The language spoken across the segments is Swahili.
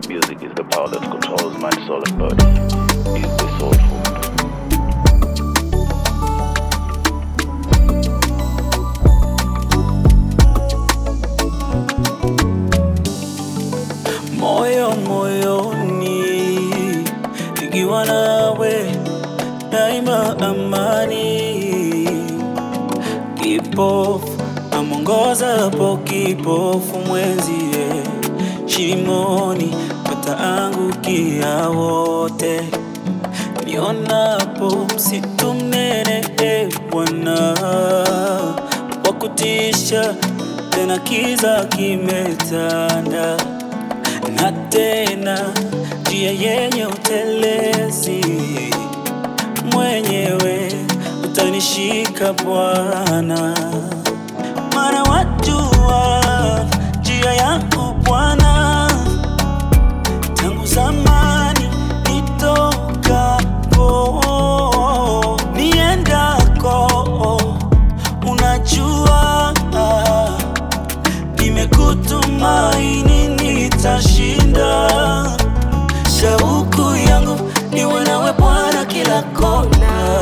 Music is the power that controls mind, soul, and body. Is the soul food. moyo moyoni, nikiwa nawe daima amani. Kipofu amwongozapo kipofu mwenzie, shimoni wataangukia wote. Nionapo msitu mnene, e Bwana, wa kutisha, tena kiza kimetanda na tena njia yenye utelezi, mwenyewe utanishika Bwana, maana wajua njia yangu Bwana, tangu zamani nitokapo niendako, unajua nimekutumaini nitashinda. Shauku yangu niwe nawe Bwana kila kona,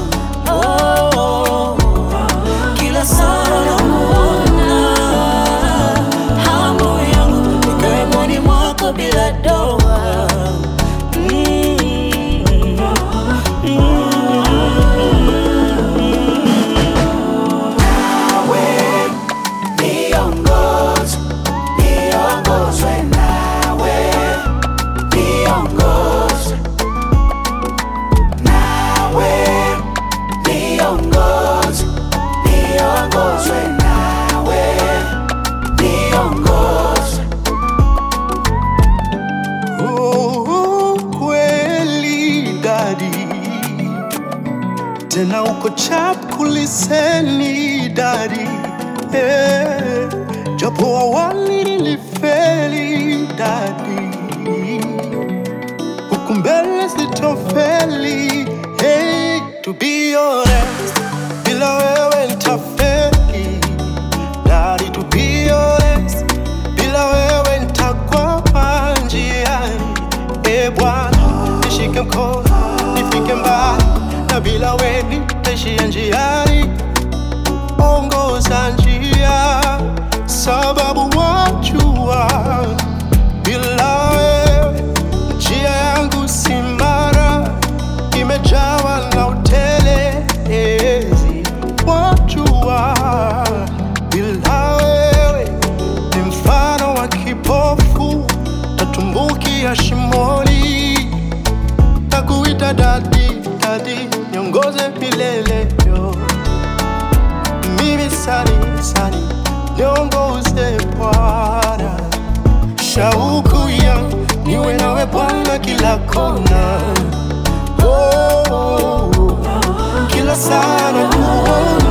oh, kila saa nakuona. Hamu yangu nikae mwani mwako bila doa. Mm, Niongoze, niongozwe nawe, niongoze nawe, niongoze, niongozwe nawe, niongoze. Oh, kweli dadi, tena uko chap kuliseni dadi, eh, japo awali nilifeli dadi, huku mbele sitofeli. Hey, to be honest, bila wewe nitafeli dadi, to be honest, bila wewe nitakwama njiani. E Bwana, nishike mkono nifike mbali, na bila wewe nitaishia njiani. Ongoza njia, sababu wajua, bila wewe njia yangu si mara, imejawa na utelezi. Wajua, bila wewe ni mfano wa kipofu, tatumbukia shimoni na kuita dadi, dadi, niongoze milele yo. Mimi sani sani, niongoze Bwana, shauku yangu niwe nawe Bwana kila kona, oh, oh, oh. kila sana kuona